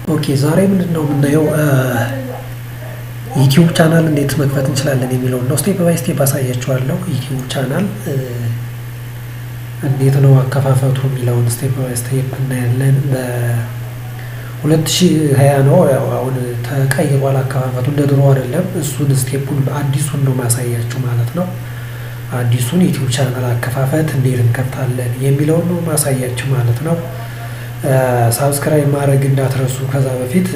ኦኬ ዛሬ ምንድን ነው የምናየው ዩቲዩብ ቻናል እንዴት መክፈት እንችላለን የሚለውን ነው። ስቴፕ ባይ ስቴፕ አሳያችኋለሁ። ዩቲዩብ ቻናል እንዴት ነው አከፋፈቱ የሚለውን ስቴፕ ባይ ስቴፕ እናያለን። በሁለት ሺህ ሀያ ነው ያው አሁን ተቀይሯል አከፋፈቱ እንደ ድሮ አይደለም። እሱን ስቴፑን አዲሱን ነው ማሳያችሁ ማለት ነው። አዲሱን ዩቲዩብ ቻናል አከፋፈት እንዴት እንከፍታለን የሚለውን ነው ማሳያችሁ ማለት ነው። ሳብስክራይብ ማድረግ እንዳትረሱ ከዛ በፊት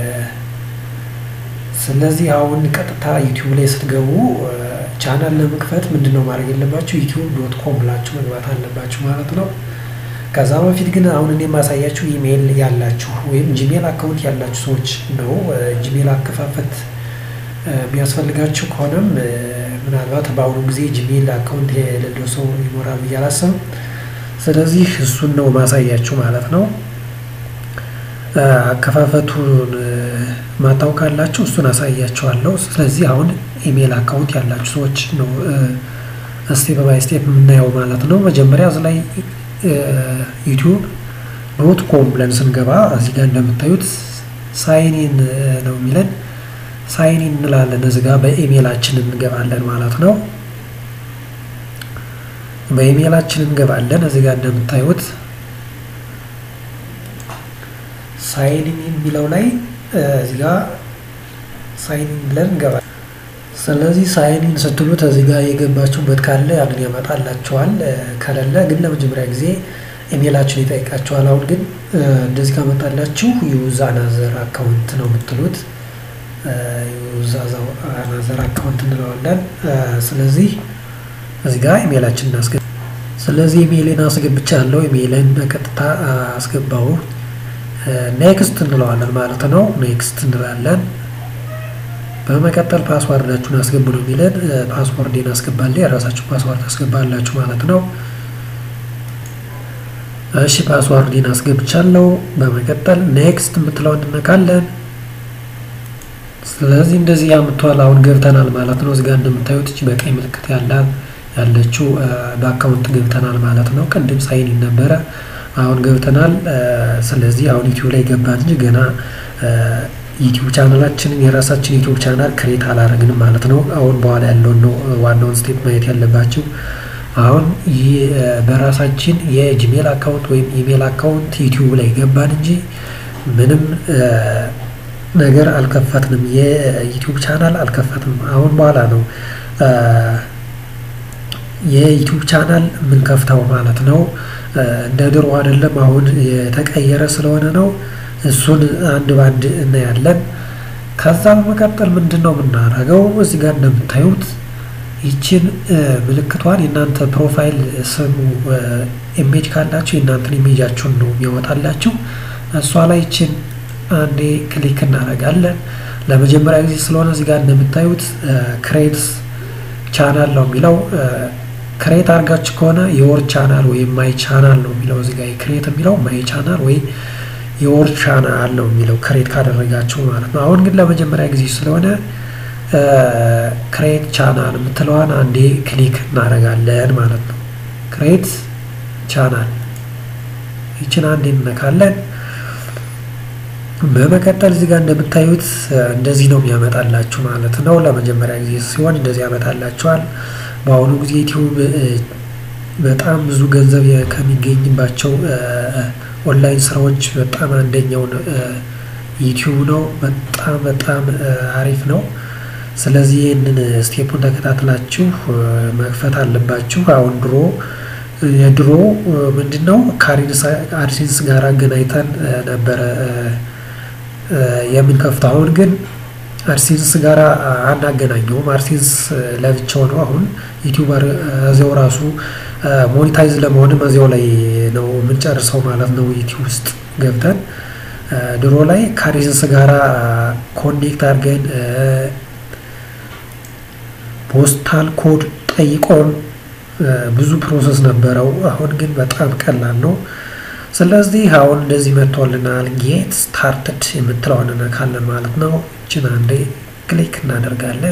ስለዚህ አሁን ቀጥታ ዩቲዩብ ላይ ስትገቡ ቻናል ለመክፈት ምንድን ነው ማድረግ የለባችሁ ዩቲዩብ ዶት ኮም ብላችሁ መግባት አለባችሁ ማለት ነው። ከዛ በፊት ግን አሁን እኔ የማሳያችሁ ኢሜይል ያላችሁ ወይም ጂሜል አካውንት ያላችሁ ሰዎች ነው። ጂሜል አከፋፈት የሚያስፈልጋችሁ ከሆነም ምናልባት በአሁኑ ጊዜ ጂሜል አካውንት የሌለው ሰው ይኖራል ብዬ አላስብም። ስለዚህ እሱን ነው ማሳያችሁ ማለት ነው። አከፋፈቱን ማታው ካላችሁ እሱን አሳያችኋለሁ። ስለዚህ አሁን ኢሜይል አካውንት ያላችሁ ሰዎች ነው ስቴፕ ባይ ስቴፕ የምናየው ማለት ነው። መጀመሪያ እዚ ላይ ዩቲዩብ ዶት ኮም ብለን ስንገባ እዚህ ጋር እንደምታዩት ሳይኒን ነው የሚለን። ሳይኒን እንላለን። እዚህ ጋር በኢሜይላችን እንገባለን ማለት ነው። በኢሜይላችን እንገባለን። እዚህ ጋር እንደምታዩት ሳይኒን የሚለው ላይ እዚህ ጋር ሳይኒን ብለን እንገባለን። ስለዚህ ሳይኒን ስትሉት እዚህ ጋር የገባችሁበት ካለ ያንን ያመጣላችኋል። ከሌለ ግን ለመጀመሪያ ጊዜ ኢሜይላችሁን ይጠይቃችኋል። አሁን ግን እንደዚህ ካመጣላችሁ ዩዝ አናዘር አካውንት ነው የምትሉት። ዩዝ አናዘር አካውንት እንለዋለን። ስለዚህ እዚህ ጋር ኢሜይላችን እናስገባ። ስለዚህ ኢሜይልን አስገብቻለሁ። ኢሜይልን በቀጥታ አስገባው። ኔክስት እንለዋለን ማለት ነው። ኔክስት እንላለን። በመቀጠል ፓስዋርዳችሁን አስገቡ ነው የሚለን። ፓስዋርዴን አስገባለሁ። የራሳችሁ ፓስዋርድ አስገባላችሁ ማለት ነው። እሺ ፓስዋርዴን አስገብቻለሁ። በመቀጠል ኔክስት የምትለውን እንነካለን። ስለዚህ እንደዚህ ያምቷል። አሁን ገብተናል ማለት ነው። እዚጋ እንደምታዩት እች በቀይ ምልክት ያላት ያለችው በአካውንት ገብተናል ማለት ነው። ቅድም ሳይን ነበረ አሁን ገብተናል። ስለዚህ አሁን ዩቲዩብ ላይ ገባን እንጂ ገና ዩቲዩብ ቻናላችንን የራሳችን ዩቲዩብ ቻናል ክሬት አላረግንም ማለት ነው። አሁን በኋላ ያለውን ነው ዋናውን ስቴፕ ማየት ያለባቸው። አሁን በራሳችን የጂሜል አካውንት ወይም ኢሜል አካውንት ዩቲዩብ ላይ ገባን እንጂ ምንም ነገር አልከፈትንም። የዩቲዩብ ቻናል አልከፈትንም። አሁን በኋላ ነው የዩቲዩብ ቻናል የምንከፍተው ማለት ነው። እንደ ድሮ አይደለም። አሁን የተቀየረ ስለሆነ ነው። እሱን አንድ ባንድ እናያለን። ከዛ በመቀጠል ምንድን ነው የምናደርገው? እዚህ ጋር እንደምታዩት ይችን ምልክቷን የእናንተ ፕሮፋይል ስሙ ኢሜጅ ካላችሁ የእናንተን ኢሜጃችሁን ነው የሚያወጣላችሁ። እሷ ላይ ይችን አንዴ ክሊክ እናደርጋለን። ለመጀመሪያ ጊዜ ስለሆነ እዚህ ጋር እንደምታዩት ክሬት ቻናል ነው የሚለው ክሬት አድርጋችሁ ከሆነ የወር ቻናል ወይም ማይ ቻናል ነው የሚለው እዚህ ጋር ክሬት የሚለው ማይ ቻናል ወይ የወር ቻናል ነው የሚለው ክሬት ካደረጋችሁ ማለት ነው። አሁን ግን ለመጀመሪያ ጊዜ ስለሆነ ክሬት ቻናል የምትለዋን አንዴ ክሊክ እናደርጋለን ማለት ነው። ክሬት ቻናል ይችን አንዴ እንነካለን። በመቀጠል እዚህ ጋር እንደምታዩት እንደዚህ ነው የሚያመጣላችሁ ማለት ነው። ለመጀመሪያ ጊዜ ሲሆን እንደዚህ ያመጣላችኋል። በአሁኑ ጊዜ ዩቲዩብ በጣም ብዙ ገንዘብ ከሚገኝባቸው ኦንላይን ስራዎች በጣም አንደኛው ዩቲዩብ ነው። በጣም በጣም አሪፍ ነው። ስለዚህ ይህንን ስቴፑን ተከታትላችሁ መክፈት አለባችሁ። አሁን ድሮ የድሮ ምንድን ነው ከአድሴንስ ጋር አገናኝተን ነበረ የምንከፍተው። አሁን ግን አድሴንስ ጋር አናገናኘውም። አድሴንስ ለብቻው ነው። አሁን ዩቲዩበር እዚያው ራሱ ሞኒታይዝ ለመሆንም እዚያው ላይ ነው የምንጨርሰው ማለት ነው። ዩቲዩብ ውስጥ ገብተን ድሮ ላይ ከአድሴንስ ጋር ኮኔክት አድርገን ፖስታል ኮድ ጠይቆን ብዙ ፕሮሰስ ነበረው። አሁን ግን በጣም ቀላል ነው። ስለዚህ አሁን እንደዚህ መጥቶልናል። ጌት ስታርትድ የምትለውን እነካለን ማለት ነው። እችን አንዴ ክሊክ እናደርጋለን።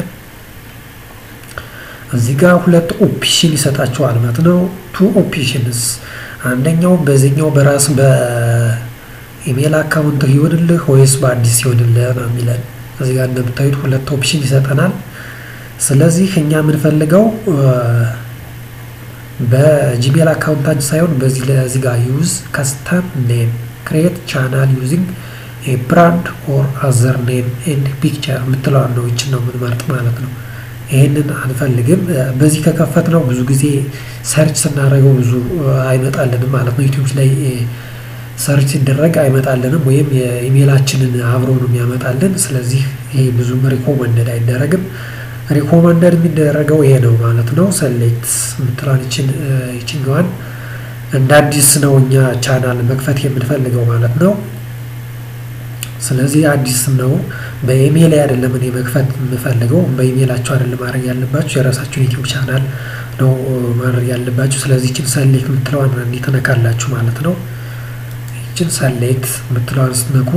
እዚህ ጋር ሁለት ኦፕሽን ይሰጣችኋል ማለት ነው። ቱ ኦፕሽንስ አንደኛው በዚህኛው በራስ ኢሜል አካውንት ይሆንልህ ወይስ በአዲስ ይሆንልህ ነው የሚለን። እዚህ ጋር እንደምታዩት ሁለት ኦፕሽን ይሰጠናል። ስለዚህ እኛ የምንፈልገው በጂሜል አካውንታችን ሳይሆን በዚህ ለዚህ ጋር ዩዝ ከስተም ኔም ክሬት ቻናል ዩዚንግ ብራንድ ኦር አዘር ኔም ኤንድ ፒክቸር የምትለዋን ነው። ይችን ነው የምንመርጥ ማለት ነው። ይህንን አንፈልግም። በዚህ ከከፈት ነው ብዙ ጊዜ ሰርች ስናደርገው ብዙ አይመጣልንም ማለት ነው። ዩቲዩብ ላይ ሰርች ሲደረግ አይመጣልንም፣ ወይም የኢሜይላችንን አብሮ ነው የሚያመጣልን። ስለዚህ ይሄ ብዙም ሪኮመንደድ አይደረግም። ሪኮመንደድ የሚደረገው ይሄ ነው ማለት ነው። ሰሌክት የምትለዋን ይችን ይችኛዋን እንደ አዲስ ነው እኛ ቻናል መክፈት የምንፈልገው ማለት ነው። ስለዚህ አዲስ ነው። በኢሜይል አይደለም እኔ መክፈት የምፈልገው። በኢሜይላችሁ አይደለም ማድረግ ያለባችሁ፣ የራሳችሁን ዩቲዩብ ቻናል ነው ማድረግ ያለባችሁ። ስለዚህ ይችን ሰሌክት የምትለዋን እንዲህ ትነካላችሁ ማለት ነው። ይችን ሰሌክት የምትለዋን ስትነኩ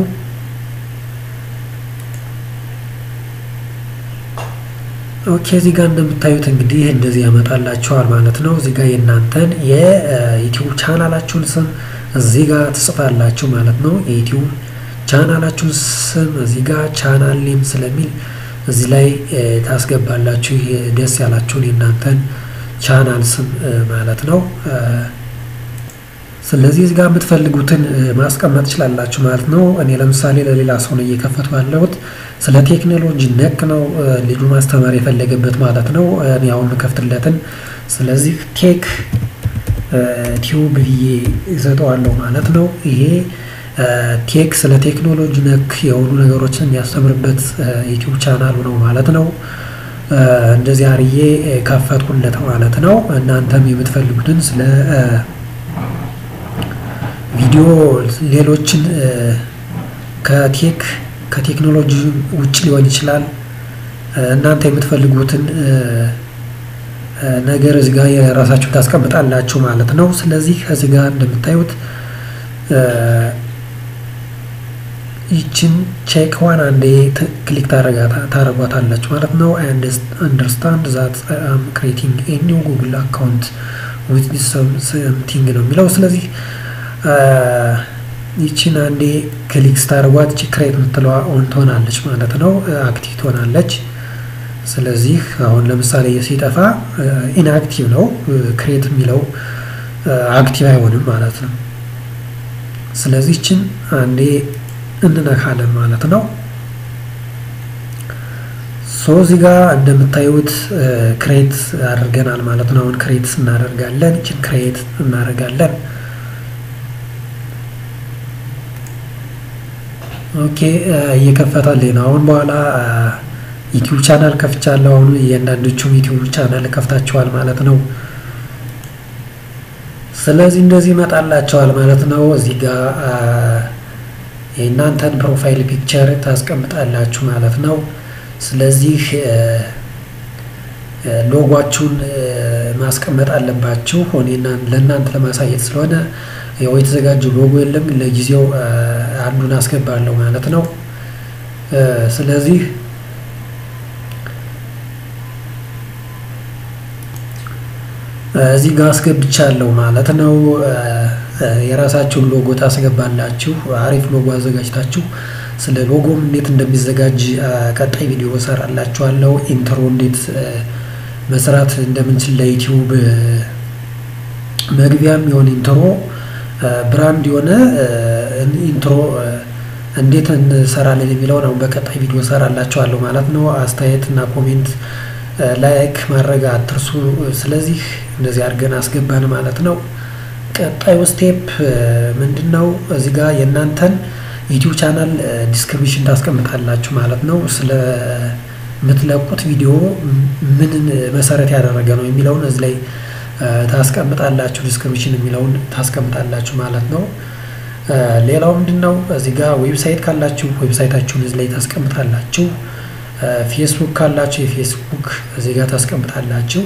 ኦኬ እዚህ ጋር እንደምታዩት እንግዲህ እንደዚህ ያመጣላችኋል ማለት ነው። እዚህ ጋር የእናንተን የዩቲዩብ ቻናላችሁን ስም እዚህ ጋር ትጽፋላችሁ ማለት ነው። የዩቲዩብ ቻናላችሁን ስም እዚህ ጋር ቻናል ኔም ስለሚል እዚህ ላይ ታስገባላችሁ ደስ ያላችሁን የእናንተን ቻናል ስም ማለት ነው። ስለዚህ እዚህ ጋር የምትፈልጉትን ማስቀመጥ ትችላላችሁ ማለት ነው። እኔ ለምሳሌ ለሌላ ሰው ነው እየከፈቱ ያለሁት ስለ ቴክኖሎጂ ነክ ነው ልጁ ማስተማር የፈለገበት ማለት ነው። እኔ አሁን የምከፍትለትን ስለዚህ ቴክ ቲዩብ ብዬ እሰጠዋለሁ ማለት ነው። ይሄ ቴክ ስለ ቴክኖሎጂ ነክ የሆኑ ነገሮችን የሚያስተምርበት ዩቲዩብ ቻናሉ ነው ማለት ነው። እንደዚህ አርዬ ከፈትኩለት ማለት ነው። እናንተም የምትፈልጉትን ስለ ቪዲዮ ሌሎችን ከቴክ ከቴክኖሎጂ ውጭ ሊሆን ይችላል። እናንተ የምትፈልጉትን ነገር እዚህ ጋር የራሳችሁ ታስቀምጣላችሁ ማለት ነው። ስለዚህ እዚህ ጋር እንደምታዩት ይችን ቼክ ዋን አንዴ ክሊክ ታረጓታላችሁ ማለት ነው። አይ አንደርስታንድ ዛት አም ክሬቲንግ ኤ ኒው ጉግል አካውንት ዊዝ ሰምቲንግ ነው የሚለው ስለዚህ ይቺን አንዴ ክሊክ ስታደርጓት ቺ ክሬት የምትለዋ ኦን ትሆናለች ማለት ነው። አክቲቭ ትሆናለች። ስለዚህ አሁን ለምሳሌ ሲጠፋ ኢንአክቲቭ ነው፣ ክሬት የሚለው አክቲቭ አይሆንም ማለት ነው። ስለዚህ ይችን አንዴ እንነካለን ማለት ነው። ሶ እዚህ ጋር እንደምታዩት ክሬት አድርገናል ማለት ነው። አሁን ክሬት እናደርጋለን። ይችን ክሬት እናደርጋለን። ኦኬ እየከፈታልኝ ነው። አሁን በኋላ ዩቲዩብ ቻናል ከፍቻለሁ። አሁን እያንዳንዶቹም ዩቲዩብ ቻናል ከፍታችኋል ማለት ነው። ስለዚህ እንደዚህ ይመጣላቸዋል ማለት ነው። እዚህ ጋር የእናንተን ፕሮፋይል ፒክቸር ታስቀምጣላችሁ ማለት ነው። ስለዚህ ሎጓችሁን ማስቀመጥ አለባችሁ። እኔ ለእናንተ ለማሳየት ስለሆነ ያው የተዘጋጀው ሎጎ የለም። ለጊዜው አንዱን አስገባለሁ ማለት ነው። ስለዚህ እዚህ ጋር አስገብቻለሁ ማለት ነው። የራሳችሁን ሎጎ ታስገባላችሁ። አሪፍ ሎጎ አዘጋጅታችሁ ስለ ሎጎም እንዴት እንደሚዘጋጅ ቀጣይ ቪዲዮ እሰራላችኋለሁ። ኢንትሮ እንዴት መስራት እንደምንችል ለዩቲዩብ መግቢያም የሆነ ኢንትሮ ብራንድ የሆነ ኢንትሮ እንዴት እንሰራለን የሚለውን አሁን በቀጣይ ቪዲዮ እሰራላችኋለሁ ማለት ነው። አስተያየት እና ኮሜንት ላይክ ማድረግ አትርሱ። ስለዚህ እንደዚህ አድርገን አስገባን ማለት ነው። ቀጣዩ ስቴፕ ምንድን ነው? እዚህ ጋር የእናንተን ዩቲዩብ ቻናል ዲስክሪፕሽን ታስቀምጣላችሁ ማለት ነው። ስለምትለቁት ቪዲዮ ምንን መሰረት ያደረገ ነው የሚለውን እዚህ ላይ ታስቀምጣላችሁ። ዲስክሪፕሽን የሚለውን ታስቀምጣላችሁ ማለት ነው። ሌላው ምንድን ነው? እዚህ ጋር ዌብሳይት ካላችሁ ዌብሳይታችሁን እዚህ ላይ ታስቀምጣላችሁ። ፌስቡክ ካላችሁ የፌስቡክ እዚህ ጋር ታስቀምጣላችሁ።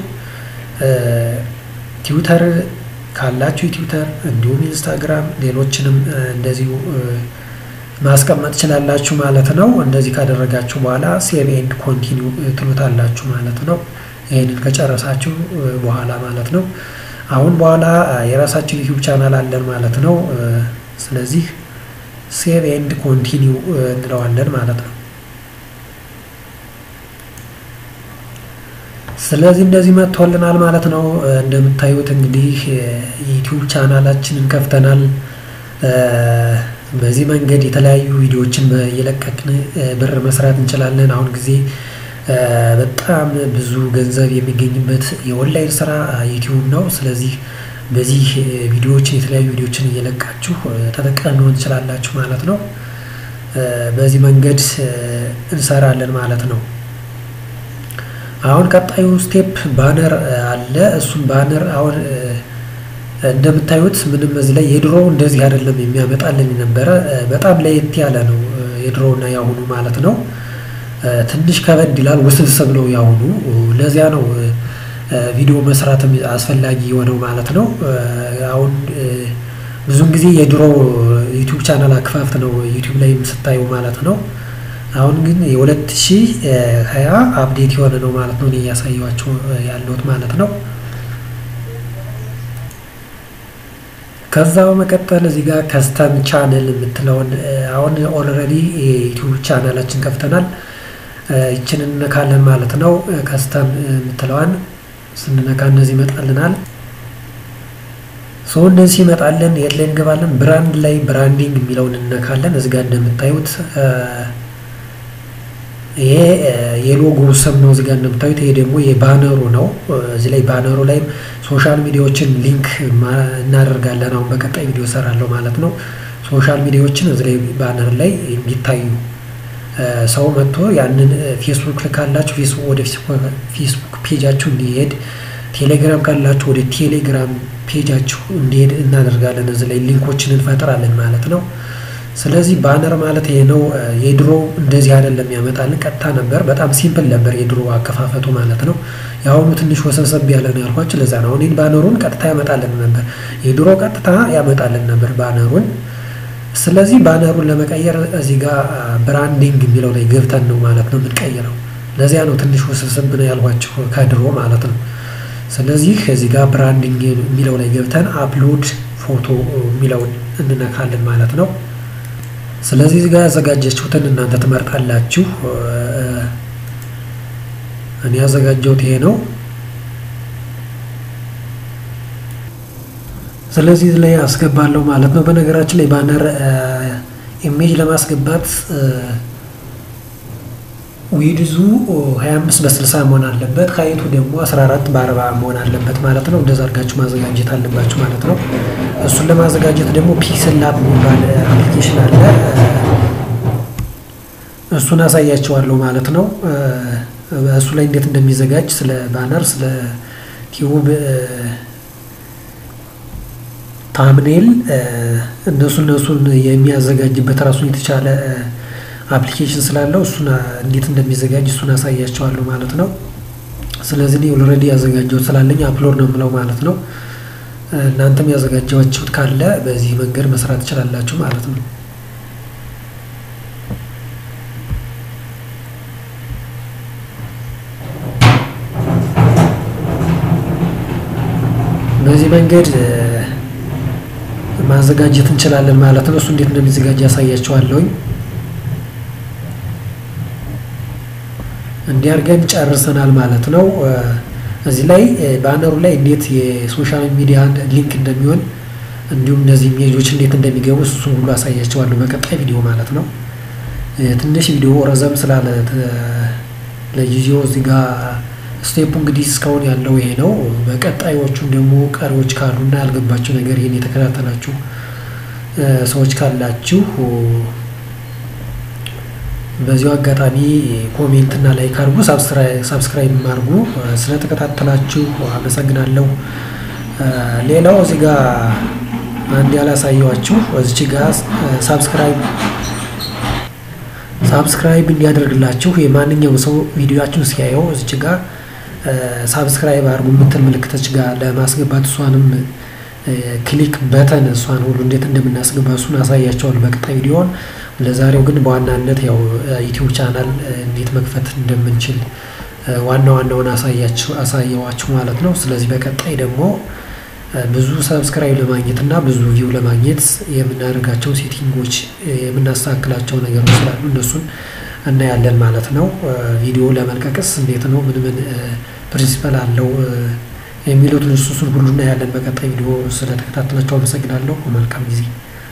ትዊተር ካላችሁ የትዊተር እንዲሁም ኢንስታግራም፣ ሌሎችንም እንደዚሁ ማስቀመጥ ትችላላችሁ ማለት ነው። እንደዚህ ካደረጋችሁ በኋላ ሴቭ ኤንድ ኮንቲኒው ትሉታላችሁ ማለት ነው። ይህንን ከጨረሳችሁ በኋላ ማለት ነው። አሁን በኋላ የራሳችን ዩቲዩብ ቻናል አለን ማለት ነው። ስለዚህ ሴቭ ኤንድ ኮንቲኒው እንለዋለን ማለት ነው። ስለዚህ እንደዚህ መጥቶልናል ማለት ነው። እንደምታዩት እንግዲህ የዩቲዩብ ቻናላችንን ከፍተናል። በዚህ መንገድ የተለያዩ ቪዲዮዎችን እየለቀቅን ብር መስራት እንችላለን። አሁን ጊዜ በጣም ብዙ ገንዘብ የሚገኝበት የኦንላይን ስራ ዩቲዩብ ነው። ስለዚህ በዚህ ቪዲዮዎችን የተለያዩ ቪዲዮዎችን እየለቃችሁ ተጠቃሚ መሆን ትችላላችሁ ማለት ነው። በዚህ መንገድ እንሰራለን ማለት ነው። አሁን ቀጣዩ ስቴፕ ባነር አለ። እሱም ባነር አሁን እንደምታዩት ምንም እዚህ ላይ የድሮ እንደዚህ አይደለም የሚያመጣልን ነበረ። በጣም ለየት ያለ ነው የድሮና ያሁኑ ማለት ነው። ትንሽ ከበድ ይላል፣ ውስብስብ ነው ያሁኑ። ለዚያ ነው ቪዲዮ መስራትም አስፈላጊ የሆነው ማለት ነው። አሁን ብዙን ጊዜ የድሮ ዩቲዩብ ቻናል አክፋፍት ነው ዩቲዩብ ላይ ስታዩ ማለት ነው። አሁን ግን የሁለት ሺህ ሀያ አፕዴት የሆነ ነው ማለት ነው እኔ እያሳየኋቸው ያለሁት ማለት ነው። ከዛ በመቀጠል እዚህ ጋር ከስተም ቻነል የምትለውን አሁን ኦልሬዲ የዩቲዩብ ቻናላችን ከፍተናል። ይችን እንነካለን ማለት ነው። ከስተም የምትለዋን ስንነካ እነዚህ ይመጣልናል። ሰው እንደዚህ ይመጣልን። የት ላይ እንገባለን? ብራንድ ላይ ብራንዲንግ የሚለውን እንነካለን። እዚህ ጋር እንደምታዩት ይሄ የሎጎ ስም ነው። እዚህ ጋር እንደምታዩት ይሄ ደግሞ የባነሩ ነው። እዚህ ላይ ባነሩ ላይም ሶሻል ሚዲያዎችን ሊንክ እናደርጋለን። አሁን በቀጣይ ቪዲዮ እሰራለሁ ማለት ነው። ሶሻል ሚዲያዎችን እዚህ ላይ ባነር ላይ እንዲታዩ ሰው መጥቶ ያንን ፌስቡክ ካላችሁ ፌስቡክ ወደ ፌስቡክ ፔጃችሁ እንዲሄድ፣ ቴሌግራም ካላችሁ ወደ ቴሌግራም ፔጃችሁ እንዲሄድ እናደርጋለን። እዚህ ላይ ሊንኮችን እንፈጥራለን ማለት ነው። ስለዚህ ባነር ማለት ይሄ ነው። የድሮ እንደዚህ አይደለም ያመጣልን፣ ቀጥታ ነበር። በጣም ሲምፕል ነበር የድሮ አከፋፈቱ ማለት ነው። የአሁኑ ትንሽ ወሰብሰብ ያለ ነው ያልኳችሁ ለዛ ነው። አሁን ባነሩን ቀጥታ ያመጣልን ነበር፣ የድሮ ቀጥታ ያመጣልን ነበር ባነሩን። ስለዚህ ባነሩን ለመቀየር እዚህ ጋር ብራንዲንግ የሚለው ላይ ገብተን ነው ማለት ነው የምንቀይረው። ለዚያ ነው ትንሽ ወሰብሰብ ነው ያልኳችሁ ከድሮ ማለት ነው። ስለዚህ እዚህ ጋር ብራንዲንግ የሚለው ላይ ገብተን አፕሎድ ፎቶ የሚለውን እንነካለን ማለት ነው። ስለዚህ እዚህ ጋር ያዘጋጀችሁትን እናንተ ትመርጣላችሁ። እኔ ያዘጋጀሁት ይሄ ነው። ስለዚህ እዚህ ላይ አስገባለሁ ማለት ነው። በነገራችን ላይ ባነር ኢሜጅ ለማስገባት ዊድዙ 25 በ60 መሆን አለበት። ሀይቱ ደግሞ 14 በ40 መሆን አለበት ማለት ነው። እንደዛ አድርጋችሁ ማዘጋጀት አለባችሁ ማለት ነው። እሱን ለማዘጋጀት ደግሞ ፒክስል ላብ የሚባል አፕሊኬሽን አለ። እሱን አሳያቸዋለሁ ማለት ነው። እሱ ላይ እንዴት እንደሚዘጋጅ ስለ ባነር፣ ስለ ቲዩብ ታምኔል እነሱ እነሱን የሚያዘጋጅበት ራሱን የተቻለ አፕሊኬሽን ስላለው እሱን እንዴት እንደሚዘጋጅ እሱን አሳያቸዋለሁ ማለት ነው። ስለዚህ እኔ ኦልሬዲ ያዘጋጀሁት ስላለኝ አፕሎድ ነው የምለው ማለት ነው። እናንተም ያዘጋጃችሁት ካለ በዚህ መንገድ መስራት ትችላላችሁ ማለት ነው። በዚህ መንገድ ማዘጋጀት እንችላለን ማለት ነው። እሱ እንዴት እንደሚዘጋጅ ያሳያችኋለሁኝ። እንዲያርገን ጨርሰናል ማለት ነው። እዚህ ላይ ባነሩ ላይ እንዴት የሶሻል ሚዲያ ሊንክ እንደሚሆን እንዲሁም እነዚህ ኢሜጆች እንዴት እንደሚገቡ እሱን ሁሉ አሳያቸዋለሁ በቀጣይ ቪዲዮ ማለት ነው። ትንሽ ቪዲዮ ረዘም ስላለ ለጊዜው እዚህ ጋር ስቴፑ እንግዲህ እስካሁን ያለው ይሄ ነው። በቀጣዮቹም ደግሞ ቀሪዎች ካሉና ያልገባቸው ነገር ይህን የተከታተላችሁ ሰዎች ካላችሁ በዚሁ አጋጣሚ ኮሜንት እና ላይክ አድርጉ፣ ሳብስክራይብ አድርጉ። ስለተከታተላችሁ አመሰግናለሁ። ሌላው እዚህ ጋር አንድ ያላሳየዋችሁ እዚች ጋር ሳብስክራይብ ሳብስክራይብ እንዲያደርግላችሁ የማንኛውም ሰው ቪዲዮችን ሲያየው እዚች ጋር ሳብስክራይብ አድርጉ የምትል ምልክቶች ጋር ለማስገባት እሷንም ክሊክ በተን እሷን ሁሉ እንዴት እንደምናስገባ እሱን አሳያቸዋል በቀጣይ ቪዲዮን። ለዛሬው ግን በዋናነት ያው ዩቲዩብ ቻናል እንዴት መክፈት እንደምንችል ዋና ዋናውን አሳየዋችሁ ማለት ነው። ስለዚህ በቀጣይ ደግሞ ብዙ ሰብስክራይብ ለማግኘት እና ብዙ ቪው ለማግኘት የምናደርጋቸው ሴቲንጎች የምናስተካክላቸው ነገሮች ስላሉ እነሱን እናያለን ማለት ነው። ቪዲዮ ለመልቀቅስ እንዴት ነው ምን ምን ፕሪንሲፐል አለው የሚሉትን እሱን ሁሉ እናያለን በቀጣይ ቪዲዮ። ስለተከታተላቸው አመሰግናለሁ። መልካም ጊዜ።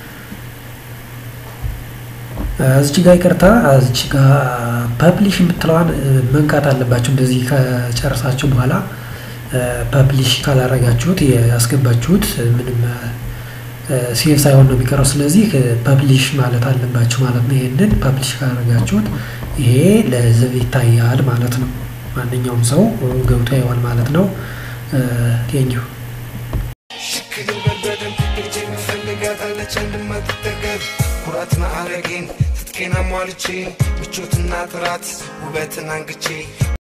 እዚች ጋር ይቅርታ፣ እዚች ጋር ፐብሊሽ የምትለዋን መንካት አለባቸው። እንደዚህ ከጨረሳችሁ በኋላ ፐብሊሽ ካላረጋችሁት ያስገባችሁት ምንም ሴቭ ሳይሆን ነው የሚቀረው። ስለዚህ ፐብሊሽ ማለት አለባችሁ ማለት ነው። ይሄንን ፐብሊሽ ካላረጋችሁት ይሄ ለህዝብ ይታያል ማለት ነው። ማንኛውም ሰው ገብቶ ያየዋል ማለት ነው። ቴንኪው ሽክግል በደም እጅ የምፈልጋታለች እንድመትጠገብ ኩራት ማዕረጌን ትጥቄን አሟልቼ ምቾትና ጥራት ውበትን አንግቼ